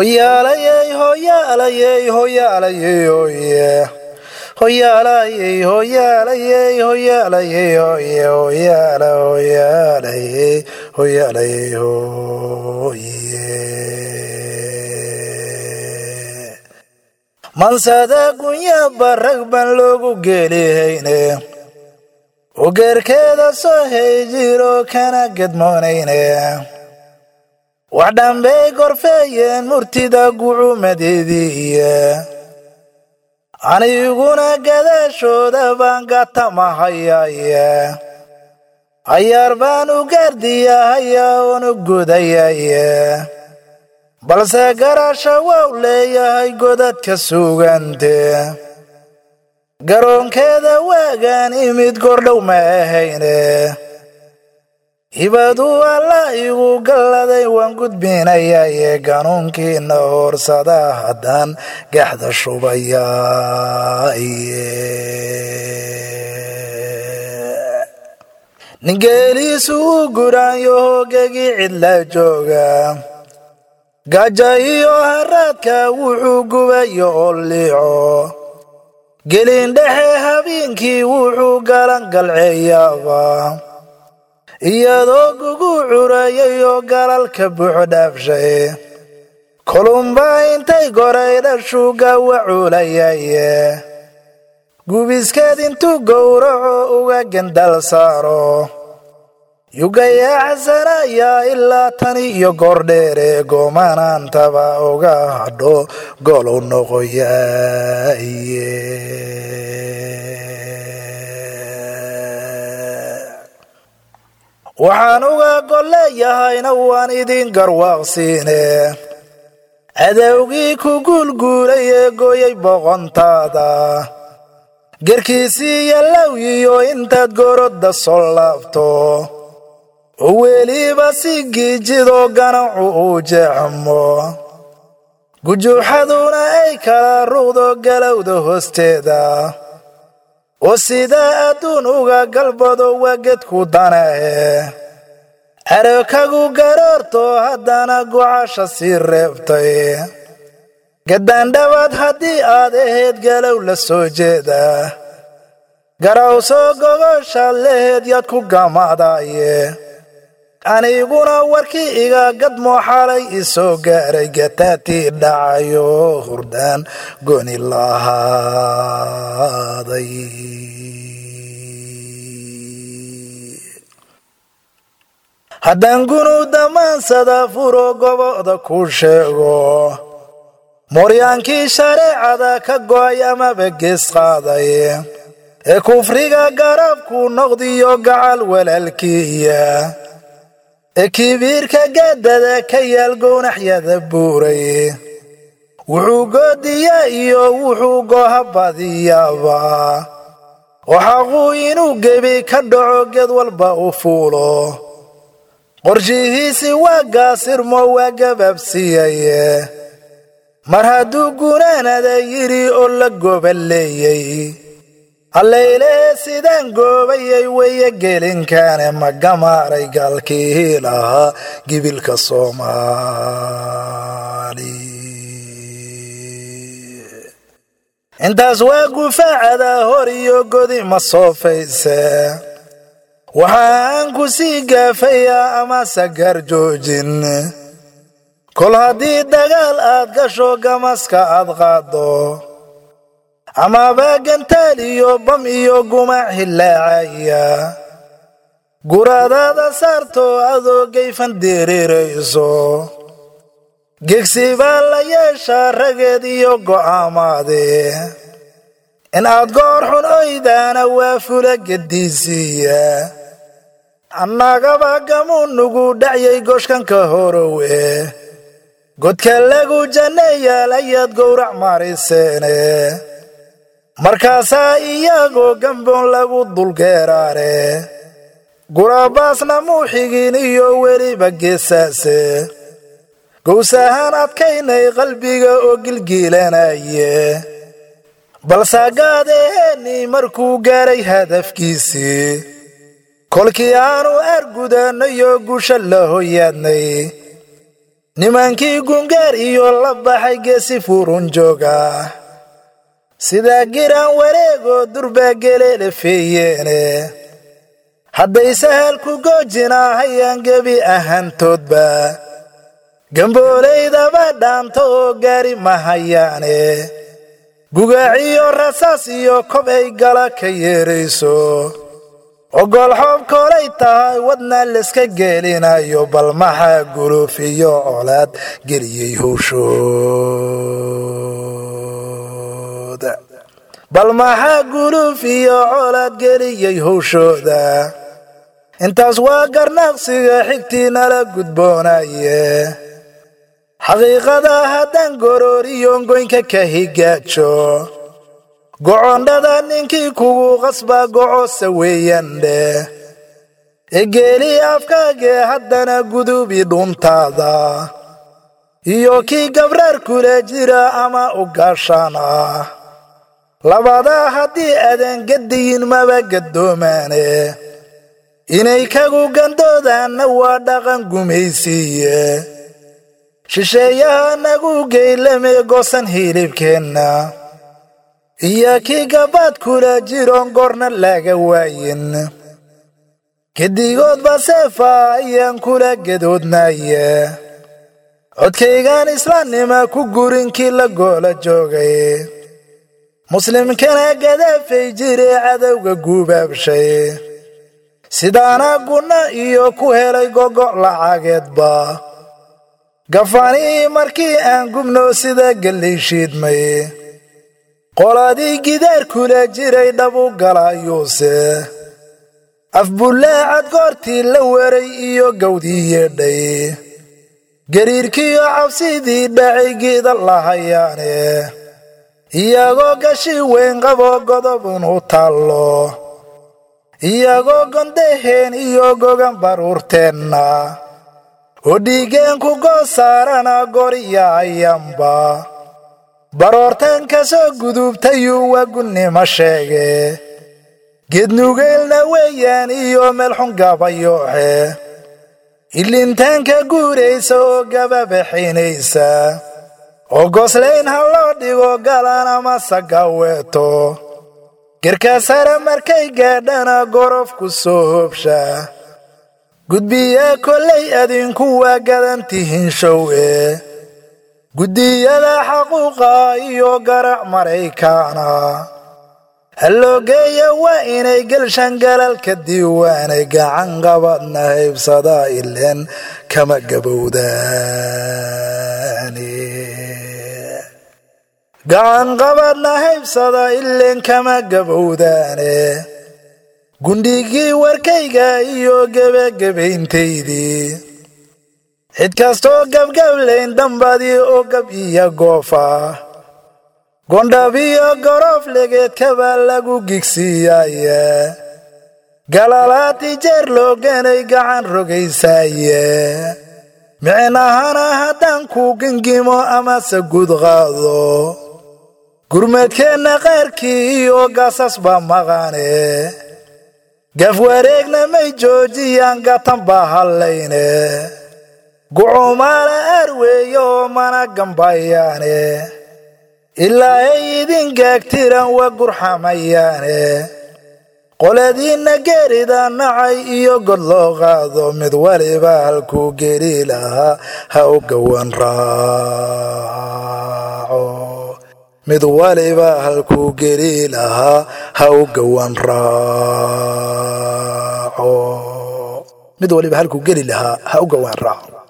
hoyaalayey hoyaalayey hoyaalayey hoye hoyaalayey hoyaalayey hoyaalayey hoye hoyaala hoyaalayey hoyaalayey hoye mansada gunya barag baan loogu geelihayne ugeerkeeda soo hayjiro kana gedmoonayne wax dhambey gorfeeyeen murtida gucumadeediiye aniguna gadaashooda baan gatamahayaye ayaar baan u gaardiyahaya oonu gudayaye balse garasha wow leeyahay godadka sugante garoonkeeda waagaan imid gordhow ma ahayne hibaduu alla igu galladay waan gudbinayaye ganuunkiina hoorsada haddaan gaxda shubayaye ningeeliisu u guraanyo hoogagii cidla jooga gaja iyo haraadka wuxuu gubayo oo liico gelin dhexe habeenkii wuxuu galan galceeyaaba iyadoo gugu curayayoo galalka buuxo dhaafshay kolumba intay goray dhashuuga wacuulayaye gubiskeed intuu gowraco uga gendal saaro yugayaaxsanayaa ilaa tani iyo goordheere goomanaantaba uga hadho golow noqoyaye waxaan uga golleeyahayna waan idin garwaaqsiine cadowgii ku guulguulay ee gooyay boqontaada gerkiisii yallowyiyo intaad gorodda soo laabto oo weliba si giijidoo ganacu uu jeexmo gujuuxaduna ay kala ruqdo galowda hoosteeda oo sidaa adduun uga galbado waa gedku danahe arakagu garoorto haddana gocasha sii reebtay gaddaandhabaad haddii aad ahayd galow la soo jeeda garawsoo gogoshaad laheed yaad ku gamadaye aniguna warkii iga gadmoo xalay isoo gaaray gataatii dhacayo hurdaan goni lahaaday haddaan gunuu damaansada furo goboda ku sheego mooryaankii shareecada ka go'ay amaba gees qaaday ee kufriga garabku noqdiyo gacal walaalkiiya ee kibiirka gaadada ka yaal gownaxyada buuray wuxuu goodiya iyo wuxuu gooha badiyaaba oo xaquu inuu gebi ka dhaco ged walba u fuulo qorshihiisi waa gaasirmo waa gabaabsiiyaye mar hadduu gunaanada yidhi oo la gooba leeyey hallaylee sidaan goobayay weye gelinkaane ma gamaaray gaalkii lahaa gibilka soomaali intaas waa gufaacada hor iyo godi ma soofayse waxaan ku sii gaafayaa ama sagar joojin kol haddii dagaal aad gasho gamaska aad qaaddo amaba gantaal iyo bam iyo gumac hilaacaya guradaada saarto adoo gayfan diriirayso gegsi baa la yeeshaa rageed iyo go'aamaade in aad goor xun oydaana waa fula gediisiiya annagaba gamuu nugu dhacyay goshkanka horowe godka lagu janneeyaal ayaad gowrac mariseene markaasaa iyagoo gamboon lagu dulgeeraare gurabaasna muu xigin iyo weliba geesaase gowsahaan adkaynay qalbiga oo gilgiilanaye balsaagaadeheenii markuu gaaray hadafkiisii kolkii aanu argudannayo gusha la hoyaadnay nimankii gungaar iyo la baxay geesi furun jooga sidaa giraan wareegoo durbaa geleele feeyeene hadday sahal ku goojinaahayaan gebi ahaantoodba gambooleydaba dhaanto oo gaari mahayaane gugaaciyo rasaas iyo kob ay gala ka yeerayso ogol xoob koolay tahay wadna layska geelinayo bal maxaa guluuf iyo colaad geliyey howshooda bal maxaa guluuf iyo colaad geliyey howshooda intaas waa garnaaqsiga xigtii nala gudboonaye xaqiiqada haddaan gorooriyo goynka ka higaajo gocondhada ninkii kugu qasbaa gocose weeyandhe egeeli afkaagee haddana gudubi dhuntaada iyo kii gabraar kula jira ama u gaashaan ah labadaa haddii aadan gadiyin maba gadoomaane inay kagu gandoodaanna waa dhaqan gumaysiiye shisheeyaha nagu geylame goosan hilibkeenna iyo kii gabaad kula jiroon goorna laga waayin gedigoodba seefa ayaan kula gadoodnaye codkaygaan islaamnima ku gurinkii la goola joogay muslimkana gadaafay jire cadowga guubaabshay sidaana gunna iyo ku helay gogo' lacageedba gafaanii markii aan gubno sida gallay shiidmay qoladii gidaar kula jiray dhabu galayuuse afbullaacad goortii la waray iyo gawdii yeedhay gariirkiiyo cabsidii dhacay giida lahayaane iyagoo gashi weyn qaboo godobun u taallo iyagoo gondaheen iyo gogan baruurteenna oo dhiigeen ku goosaarana goriya ayanba baroortan ka soo gudubtayuu wagunnimo sheege geednugeylna weeyaan iyo meelxun gabayooxe ilintaanka guuraysa oo gababaxaynaysa oo goslayn ha loo dhigo galan ama sagaweeto garkaasare markay gaadhana gorofku soo hobsha gudbiyaa kollay adinku waa gadantihiin showe guddiyada xaquuqa iyo garac maraykaana halloogeeya waa inay gelshan galalka diiwaanay gacan qabadna haybsada ileen kama gabowdaani gacan qabadna haybsada ileen kama gabowdaane gundhigii warkayga iyo gebagebayntaydii cid kastoo gabgablayn dambadii oo gab iyo goofa gondhab iyo goroof legeedkabaa lagu gigsiiyaaye galalaati jeer looganay gacan rogaysaaye micnahana haddaan ku gingimo amase gud qaado gurmadkeenna qaarkii iyo gaasas baa maqane gaf wareegna may joojiyaan gatan baa hallayne gucumaala arweeyo oo mana gambayaane ilaa ay idin gaagtiran waa gurxamayaane qoladiinna geerida nacay iyo god loo qaado mid waliba halkuu geli lahaa ha u gowan raaco mid waliba halkuu geli lahaa ha u gowan raaco mid waliba halkuu geli lahaa ha u gowan raaco